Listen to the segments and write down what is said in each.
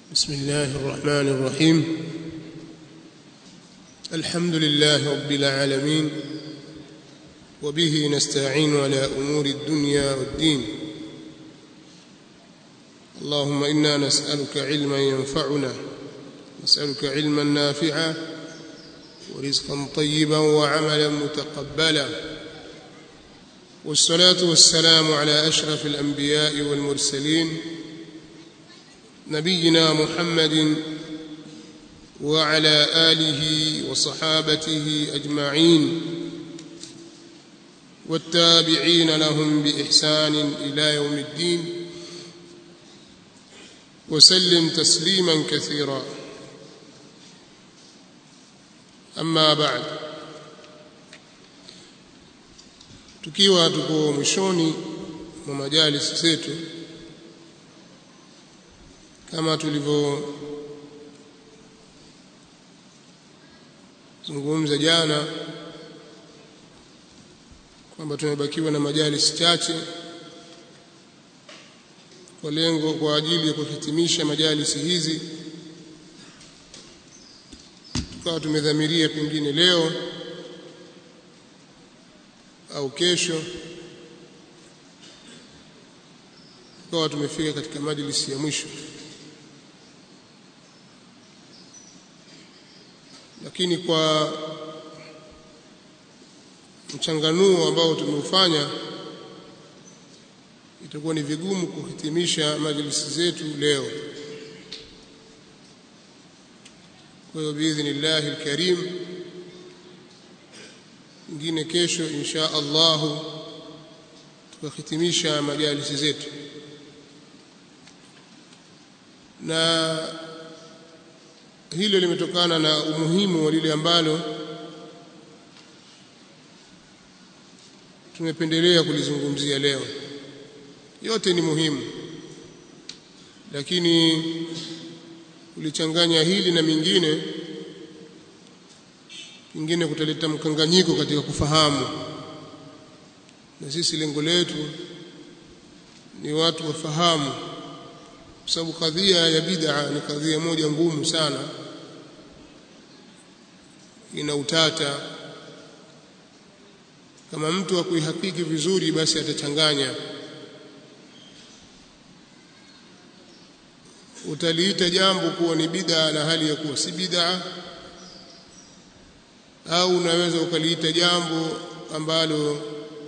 بسم الله الرحمن الرحيم الحمد لله رب العالمين وبه نستعين على امور الدنيا والدين اللهم انا نسالك علما ينفعنا نسالك علما نافعا ورزقا طيبا وعملا متقبلا والصلاه والسلام على اشرف الانبياء والمرسلين نبينا محمد وعلى اله وصحابته اجمعين والتابعين لهم باحسان الى يوم الدين وسلم تسليما كثيرا اما بعد tukiwa tuko mwishoni mwa majalisi zetu kama tulivyozungumza jana kwamba tumebakiwa na majalisi chache kwa lengo kwa ajili ya kuhitimisha majalisi hizi tukawa tumedhamiria pengine leo au kesho tukawa tumefika katika majlisi ya mwisho lakini kwa mchanganuo ambao tumeufanya itakuwa ni vigumu kuhitimisha majlisi zetu leo kwa hiyo biidhnillahi alkarim ingine kesho insha Allah tukahitimisha majalisi zetu na hilo limetokana na umuhimu wa lile ambalo tumependelea kulizungumzia leo yote ni muhimu lakini ulichanganya hili na mingine pingine kutaleta mkanganyiko katika kufahamu na sisi lengo letu ni watu wafahamu kwa sababu kadhia ya bid'a ni kadhia moja ngumu sana ina utata kama mtu akuihakiki vizuri basi atachanganya utaliita jambo kuwa ni bid'a na hali ya kuwa si bid'a au unaweza ukaliita jambo ambalo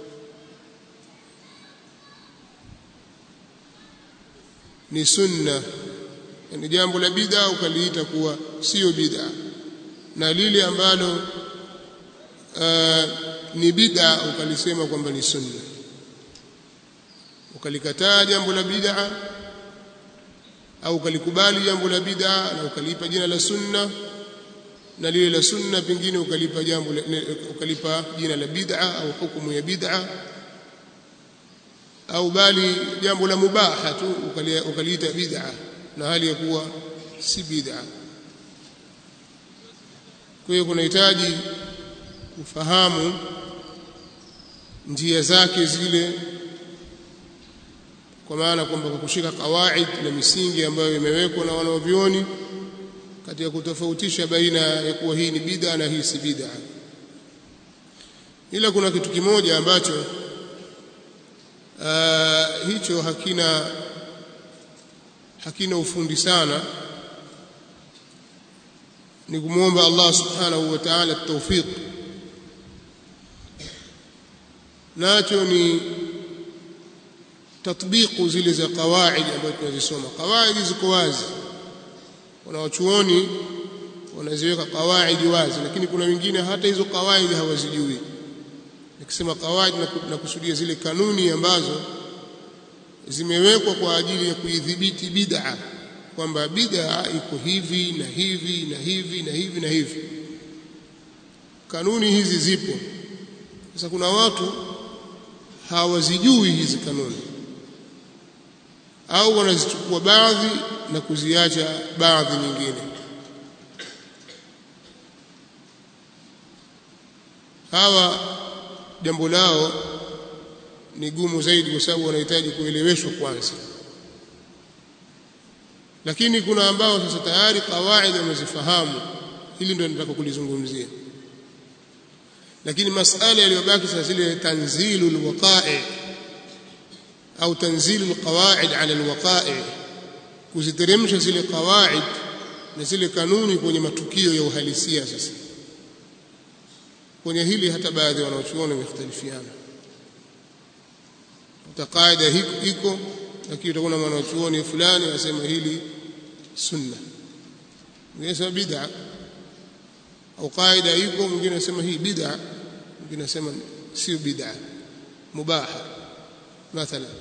ni sunna yani jambo la bid'a ukaliita kuwa sio bid'a na lile ambalo uh, ni bid'a ukalisema kwamba ni sunna ukalikataa jambo la bid'a au ukalikubali jambo la bid'a na ukalipa jina la sunna na lile la sunna pengine ukalipa jambo ukalipa jina la bid'a au hukumu ya bid'a au bali jambo la mubaha tu ukaliita bid'a na hali ya kuwa si bid'a kwa hiyo kunahitaji kufahamu njia zake zile kwa maana kwamba kwa kushika kawaid na misingi ambayo imewekwa na wanavyuoni katika kutofautisha baina ya kuwa hii ni bid'a na hii si bid'a ila kuna kitu kimoja ambacho uh, hicho hakina hakina ufundi sana ni kumwomba Allah subhanahu wa ta'ala tawfiq nacho ni tatbiqu zile za qawaid ambazo tunazisoma qawaid ziko wazi wanawachuoni wanaziweka qawaid wazi lakini kuna wengine hata hizo qawaid hawazijui nikisema qawaid na kusudia zile kanuni ambazo zimewekwa kwa ajili ya kuidhibiti bid'a kwamba bid'a iko hivi na hivi na hivi na hivi na hivi kanuni hizi zipo sasa kuna watu hawazijui hizi kanuni au wanazichukua baadhi na kuziacha baadhi nyingine hawa jambo lao ni gumu zaidi kwa sababu wanahitaji kueleweshwa kwanza lakini kuna ambao sasa tayari kawaida wamezifahamu hili ndio nataka kulizungumzia lakini masala yaliyobaki sasa zile tanzilul waqa'i au tanzilul qawaid ala alwaqa'i kuziteremsha zile qawaid na zile kanuni kwenye matukio ya uhalisia sasa kwenye hili hata baadhi wanaochuoni wamekhtalifiana kaida iko lakini utakuwa na mwanachuoni fulani anasema hili sunna mwingine anasema bid'a au kaida iko mwingine anasema hii bid'a mwingine anasema sio bid'a mubaha mathalan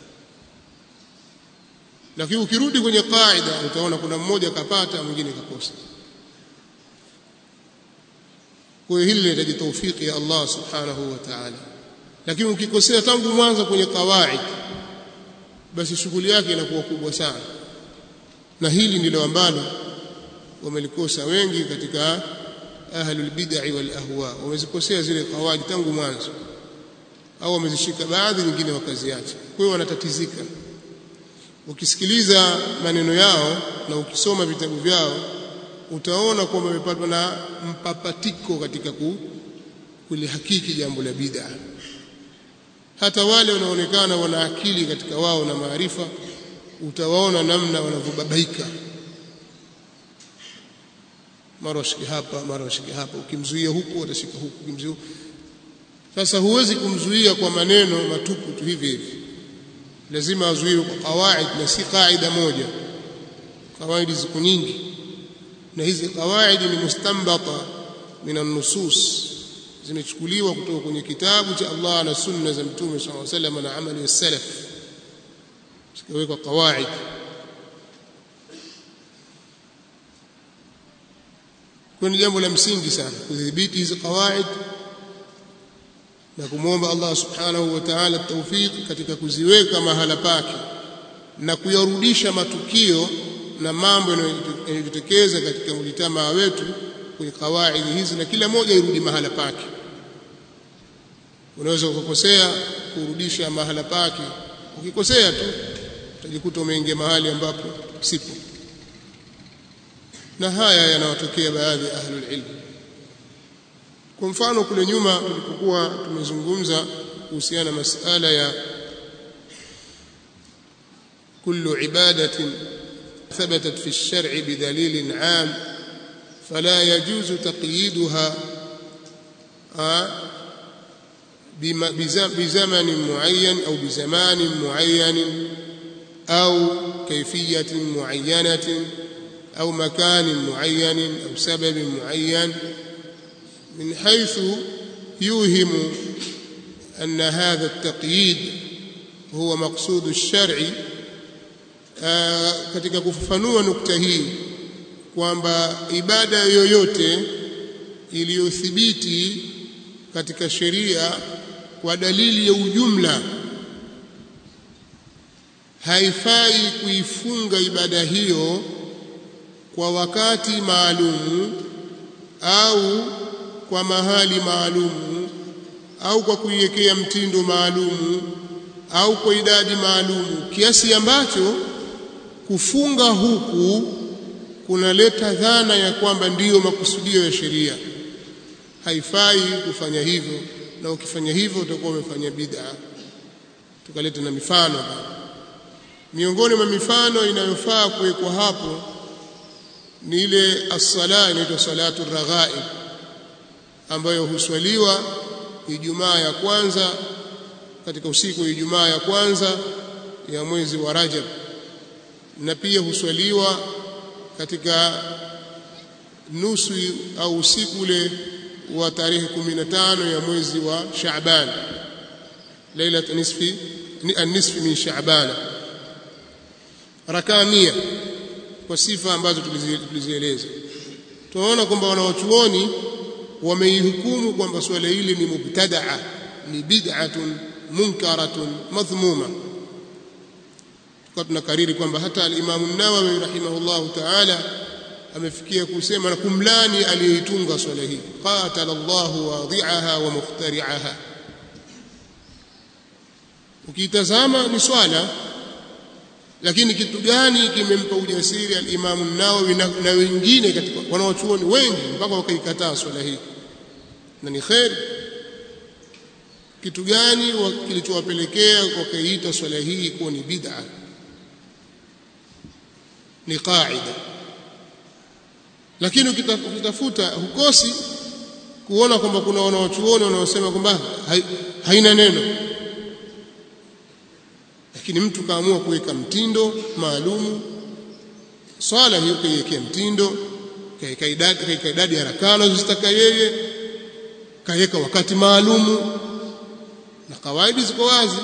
lakini ukirudi kwenye kaida utaona kuna mmoja kapata mwingine kakosa kwa hiyo hili linahitaji taufiki ya Allah subhanahu wa ta'ala lakini ukikosea tangu mwanzo kwenye kawaid basi shughuli yake inakuwa kubwa sana na hili ndilo ambalo wamelikosa wengi katika ahlul bid'ah wal ahwa wamezikosea zile kawaid tangu mwanzo au wamezishika baadhi nyingine wakaziacha kwa hiyo wanatatizika ukisikiliza maneno yao na ukisoma vitabu vyao utaona kwamba wamepatwa na mpapatiko katika ku, kulihakiki jambo la bid'a hata wale wanaonekana wana akili katika wao na maarifa utawaona namna wanavyobabaika mara washike hapa mara washike hapa ukimzuia huku watashika huku ukimzuia huku sasa huwezi kumzuia kwa maneno matupu tu hivi hivi lazima azuiwe kwa kawaid na si kaida moja kawaidi ziko nyingi na hizi kawaidi ni mustambata min an-nusus zimechukuliwa kutoka kwenye kitabu cha Allah na sunna za mtume صلى الله عليه وسلم na amali ya salaf zikawekwa kawaid kwa ni jambo la msingi sana kudhibiti hizi kawaid na kumwomba Allah subhanahu wa ta'ala tawfik katika kuziweka mahala pake na kuyarudisha matukio na mambo yanayojitokeza katika mjitamaa wetu kwenye kawaidi hizi na kila moja irudi mahala pake unaweza ukakosea kurudisha mahala pake ukikosea tu utajikuta umeingia mahali ambapo sipo na haya yanawatokea baadhi ya ahlul ilm kwa mfano kule nyuma tulipokuwa tumezungumza kuhusiana na masala ya kullu ibadatin ثبتت في الشرع بدليل عام فلا يجوز تقييدها بزمن معين أو بزمان معين أو كيفية معينة أو مكان معين أو سبب معين من حيث يوهم أن هذا التقييد هو مقصود الشرع katika kufafanua nukta hii kwamba ibada yoyote iliyothibiti katika sheria kwa dalili ya ujumla haifai kuifunga ibada hiyo kwa wakati maalumu au kwa mahali maalumu au kwa kuiwekea mtindo maalumu au kwa idadi maalumu kiasi ambacho kufunga huku kunaleta dhana ya kwamba ndiyo makusudio ya sheria haifai kufanya hivyo na ukifanya hivyo utakuwa umefanya bid'a tukaleta na mifano miongoni mwa mifano inayofaa kuwekwa hapo ni ile as-sala inaitwa salatu raghaib ambayo huswaliwa Ijumaa ya kwanza katika usiku wa Ijumaa ya kwanza ya mwezi wa Rajab na pia huswaliwa katika nusu au usiku ule wa tarehe 15 ya mwezi wa Shaaban lailat nisfi an-nisfi min Shaaban rakaa mia kwa sifa ambazo tulizieleza tunaona kwamba wanawachuoni wameihukumu kwamba swala hili ni mubtadaa ni bid'atun munkaratun madhmuma kwa tunakariri kwamba hata al-Imam an-Nawawi rahimahullahu ta'ala amefikia kusema na kumlani aliyeitunga swala hii qatala Allahu wadhi'aha wa mukhtari'aha ukitazama ni swala lakini kitu gani kimempa ujasiri al-Imam Nawawi na, na wengine katika wanaochuoni wengi mpaka wakaikataa swala hii na ni kheri kitu gani kilichowapelekea wakaiita swala hii kuwa ni bid'a ni qaida lakini ukitafuta hukosi kuona kwamba kuna wanaochuoni wanaosema kwamba haina neno lakini mtu kaamua kuweka mtindo maalumu swala hiyo kaiwekea mtindo kaika idadi kaika idadi ya rakaa anazozitaka yeye kaweka wakati maalumu na kawaidi ziko wazi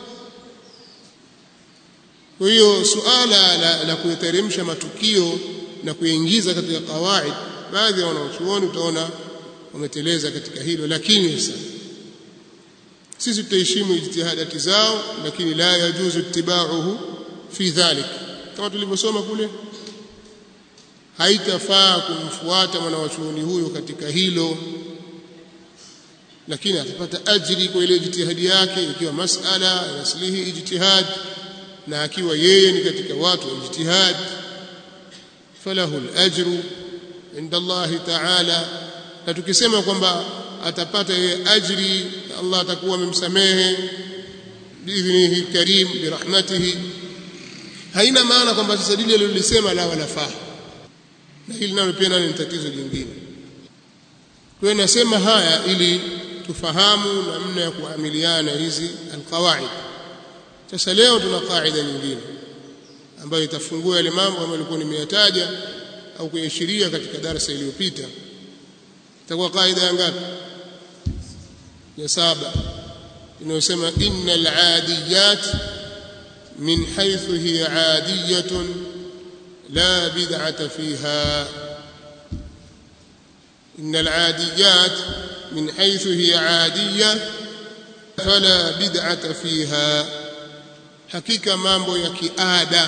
kwa hiyo suala la, la kuyateremsha matukio na kuyaingiza katika kawaid baadhi ya wanaochuoni utaona wameteleza katika hilo lakini sasa sisi tutaheshimu ijtihadati zao lakini la yajuzu ittiba'uhu fi dhalik kama tulivyosoma kule haitafaa kumfuata mwanawachuoni huyo katika hilo lakini atapata ajri kwa ile ijtihadi yake ikiwa masala yaslihi ijtihad na akiwa yeye ni katika watu wa ijtihad falahu al-ajru inda Allah ta'ala na tukisema kwamba atapata yeye ajri Allah atakuwa amemsamehe biidhnihi karim birahmatihi haina maana kwamba sasa dili alilolisema la wala faa na hili nalo pia nalo ni tatizo jingine kwa hiyo nasema haya ili tufahamu namna ya kuamiliana hizi alqawaid sasa leo tuna kaida nyingine ambayo itafungua yale mambo ambayo nilikuwa nimeyataja au kuashiria katika darasa iliyopita itakuwa kaida ya ngapi ya saba inayosema innal adiyat min haythu hiya adiyatun la bid'ata fiha innal adiyat من حيث هي عادية فلا بدعة فيها hakika mambo ya kiada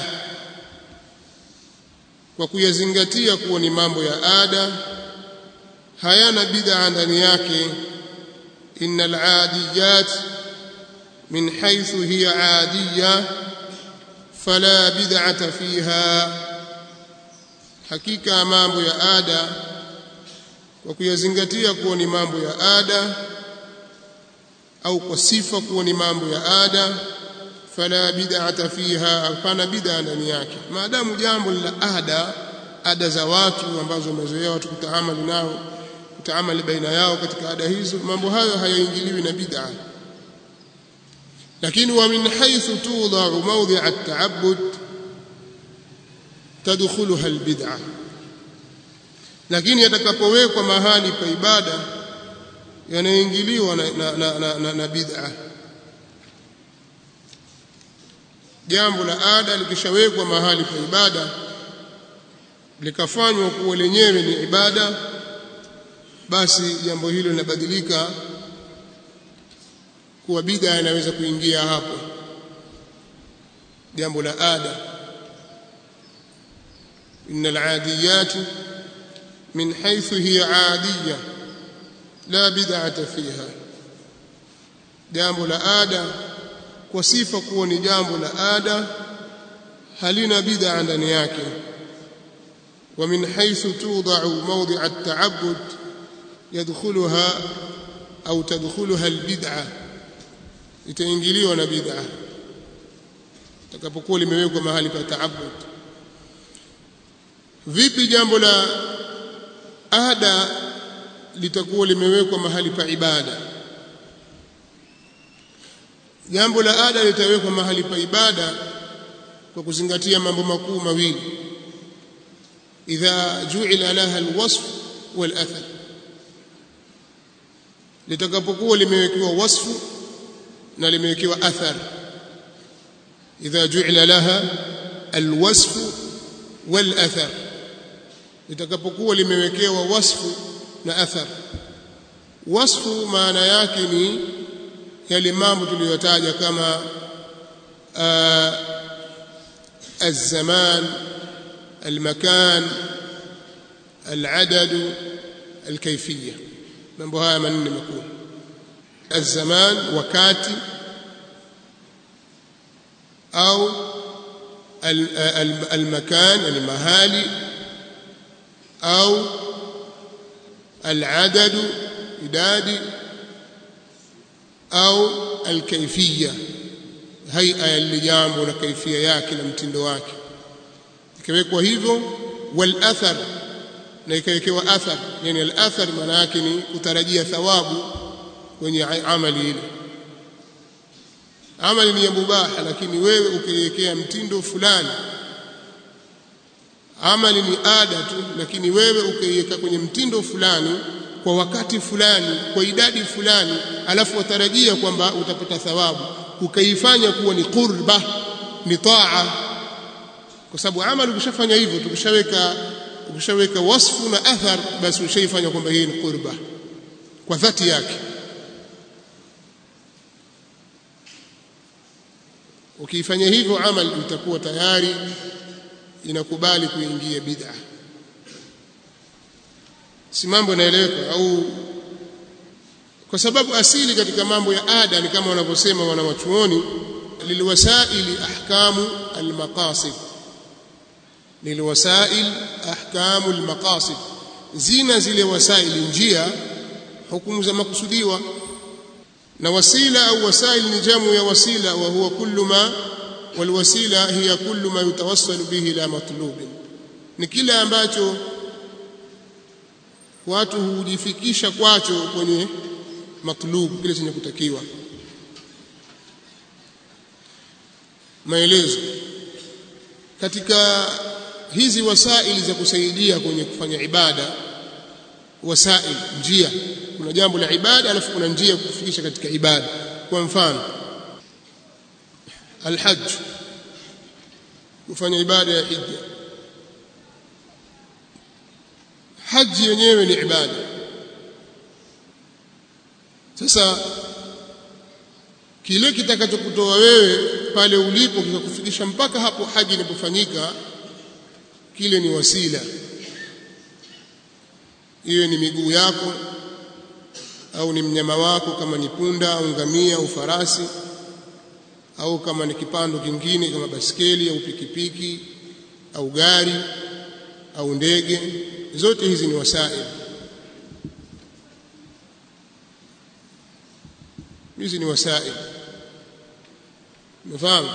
kwa kuyazingatia kuwa ni mambo ya ada hayana bid'a ndani yake innal adiyat min haythu hiya adiya fala bid'ata fiha hakika mambo ya ada kwa kuyazingatia kuwa ni mambo ya ada au kwa sifa kuwa ni mambo ya ada fala bid'ata fiha hapana bid'a ndani yake maadamu jambo la ada ada za watu ambazo wamezoea watu kutaamali nao kutaamali baina yao katika ada hizo mambo hayo hayaingiliwi na bid'a lakini wa min haythu tudau mawdi'a at-ta'abbud tadkhuluha al-bid'ah lakini yatakapowekwa mahali pa ibada yanaingiliwa na, na, na, na, na, na bid'a jambo la ada likishawekwa mahali pa ibada likafanywa kuwa lenyewe ni ibada basi jambo hilo linabadilika kuwa bid'a inaweza kuingia hapo jambo la ada innal adiyati من حيث هي عادية لا بدعة فيها jambo la ada kwa sifa kuwa ni jambo la ada halina bid'a ndani yake wa min haythu tudau mawdi'a at-ta'abbud yadkhuluha au tadkhuluha al-bid'a itaingiliwa na bid'a takapokuwa limewekwa mahali pa ta'abbud vipi jambo la ada litakuwa limewekwa mahali pa ibada jambo la ada litawekwa mahali pa ibada kwa kuzingatia mambo makuu mawili idha ju'ila laha alwasf walathar litakapokuwa limewekewa wasfu na limewekewa athar idha ju'ila laha alwasf walathar litakapokuwa limewekewa wasfu na athar wasfu maana yake ni yale mambo tuliyotaja kama الزمان المكان العدد الكيفية mambo haya manne makuu الزمان wakati au المكان يعني mahali au العدد idadi au alkaifia haia ya jambo na kaifia yake na mtindo wake ikawekwa hivyo wal athar na ikawekewa athar yani al athar maana yake ni kutarajia thawabu kwenye amali ile amali ni ya mubaha lakini wewe ukiwekea mtindo fulani amali ni ada tu lakini wewe ukaiweka kwenye mtindo fulani kwa wakati fulani kwa idadi fulani alafu watarajia kwamba utapata thawabu ukaifanya kuwa ni qurba ni taa kwa sababu amali ukishafanya hivyo tukishaweka ukishaweka wasfu na athar basi ushaifanya kwamba hii ni qurba kwa dhati yake ukiifanya hivyo amali itakuwa tayari inakubali kuingia bid'a si mambo yanaeleweka au kwa sababu asili katika mambo ya ada ni kama wanavyosema wanawachuoni lilwasaili ahkamu almaqasid lilwasail ahkamu almaqasid zina zile wasaili njia hukumu za makusudiwa na wasila au wasail ni jamu ya wasila wa huwa kullu ma walwasila hiya kullu ma yutawassalu bihi ila matlubin ni kile ambacho watu hujifikisha kwacho kwenye matlub kile chenye kutakiwa maelezo katika hizi wasaili za kusaidia kwenye kufanya ibada wasail njia kuna jambo la ibada alafu kuna njia ya kufikisha katika ibada kwa mfano alhajj kufanya ibada ya hija haji yenyewe ni ibada sasa kile kitakachokutoa wewe pale ulipo kikakufikisha mpaka hapo haji inapofanyika kile ni wasila iwe ni miguu yako au ni mnyama wako kama ni punda au ngamia au farasi au kama ni kipando kingine kama baskeli au pikipiki au gari au ndege zote hizi ni wasail hizi ni wasail umefahamu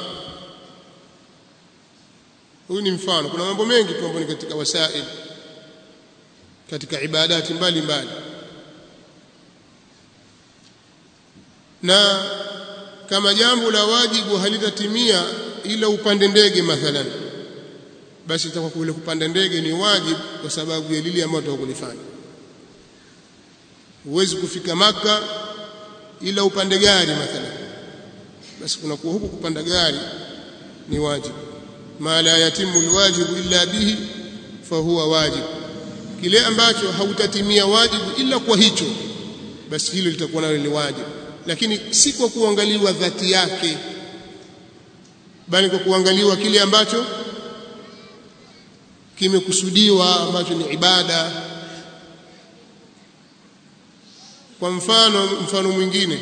huyu ni mfano kuna mambo mengi tu ambayo ni katika wasail katika ibadati mbalimbali na kama jambo la wajibu halitatimia ila upande ndege mathalan basi itakuwa kule kupanda ndege ni wajibu kwa sababu ya lile ambalo utakulifanya huwezi kufika maka ila upande gari mathalan basi kuna kuwa huku kupanda gari ni wajibu ma la yatimu alwajibu illa bihi fahuwa wajibu kile ambacho hautatimia wajibu ila kwa hicho basi hilo litakuwa nalo ni wajibu lakini si kwa kuangaliwa dhati yake bali kwa kuangaliwa kile ambacho kimekusudiwa ambacho ni ibada kwa mfano mfano mwingine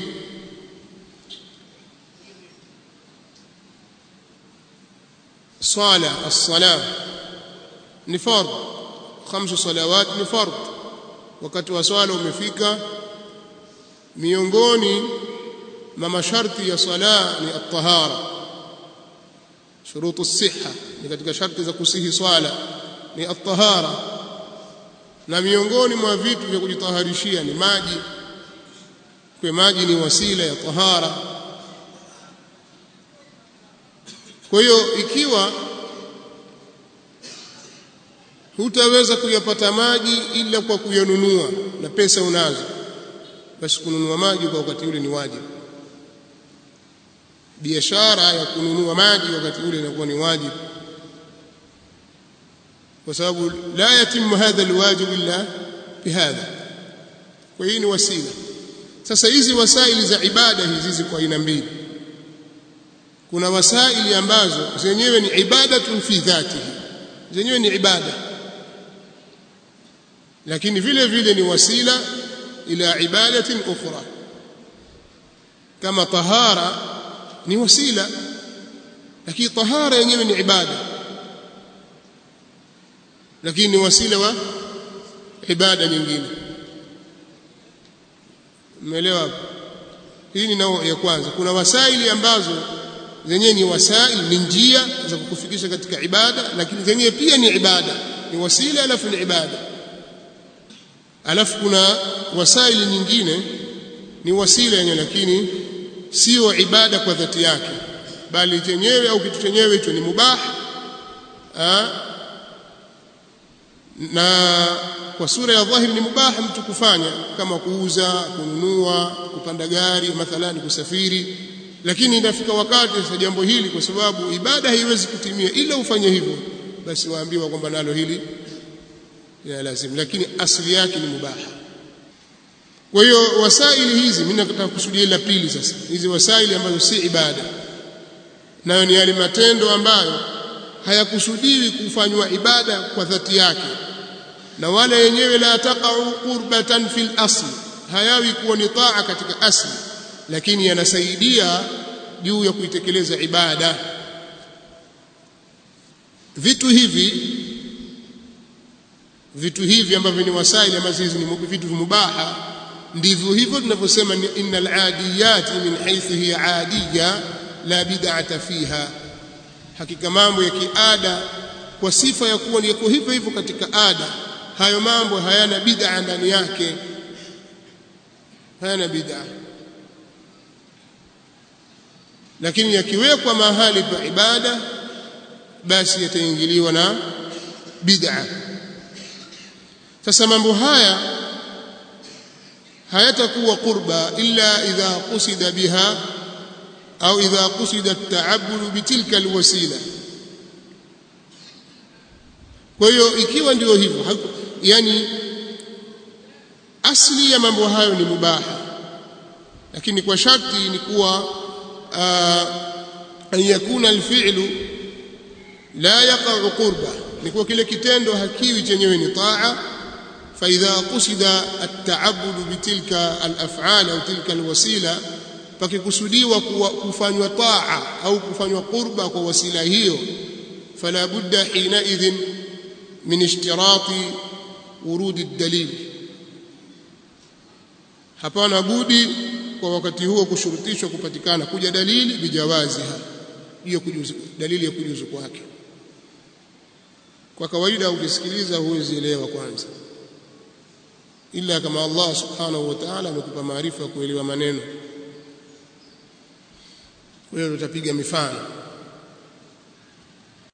swala as-sala ni fard khamsu salawat ni fard wakati wa swala umefika miongoni mwa masharti ya sala ni at-tahara shurutu as-sihha ni katika sharti za kusihi swala ni at-tahara na miongoni mwa vitu vya kujitaharishia ni maji kwa maji ni wasila ya tahara kwa hiyo ikiwa hutaweza kuyapata maji ila kwa kuyanunua na pesa unazo basi kununua maji kwa wakati ule ni wajibu biashara ya kununua maji wakati ule inakuwa ni wajibu kwa sababu la yatimu hadha alwajib illa bihadha kwa hii ni wasila sasa hizi wasaili za ibada hizi ziko aina mbili kuna wasaili ambazo zenyewe ni ibadatun fi dhatihi zenyewe ni ibada lakini vile vile ni wasila ila ibadatin ukhra kama tahara ni wasila lakini tahara yenyewe ni ibada lakini ni wasila wa ibada nyingine umeelewa hapo hii ni nao ya kwanza kuna wasaili ambazo zenyewe ni wasaili ni njia za kukufikisha katika ibada lakini zenyewe pia ni ibada ni wasila alafu ni ibada alafu kuna wasaili nyingine ni wasila yenyewe lakini sio ibada kwa dhati yake bali chenyewe au kitu chenyewe hicho ni mubah na kwa sura ya dhahiri ni mubah mtu kufanya kama kuuza kununua kupanda gari mathalani kusafiri lakini inafika wakati sasa jambo hili kwa sababu ibada haiwezi kutimia ila ufanye hivyo basi waambiwa kwamba nalo hili ya lazim lakini asili yake ni mubaha kwa hiyo wasaili hizi mimi nataka kusudia la pili sasa hizi wasaili ambazo si ibada nayo ni yale matendo ambayo hayakusudiwi kufanywa ibada kwa dhati yake na wala yenyewe la taqa'u qurbatan fil asli hayawi kuwa ni taa katika asli lakini yanasaidia juu ya kuitekeleza ibada vitu hivi vitu hivi ambavyo ni wasaili ambazo hizi ni vitu mubaha ndivyo hivyo tunavyosema innal adiyati min haythu hiya adiya la bid'ata fiha hakika mambo ya kiada kwa sifa ya kuwa yako hivyo hivyo katika ada hayo mambo hayana bid'a ndani yake hayana bid'a lakini yakiwekwa mahali pa ibada basi yataingiliwa na bid'a sasa mambo haya hayatakuwa qurba illa idha qusida biha au idha qusida at-ta'abbud bitilka alwasila kwa hiyo ikiwa ndio hivyo yani asli ya mambo hayo ni mubaha lakini kwa sharti ni kuwa an yakuna alfi'lu la yaqa'u qurba ni kuwa kile kitendo hakiwi chenyewe ni taa فإذا قصد التعبد بتلك الأفعال أو تلك الوسيلة pakikusudiwa kufanywa taa au kufanywa qurba kwa wasila hiyo fala budda hina idhin min ishtirati urudi dalil hapana budi kwa wakati huo kushurutishwa kupatikana kuja dalili bijawaziha hiyo kujuzu dalili ya kujuzu kwake kwa kawaida ukisikiliza huwezi elewa kwanza ila kama Allah subhanahu wa ta'ala amekupa maarifa ya kuelewa maneno kwa hiyo tutapiga mifano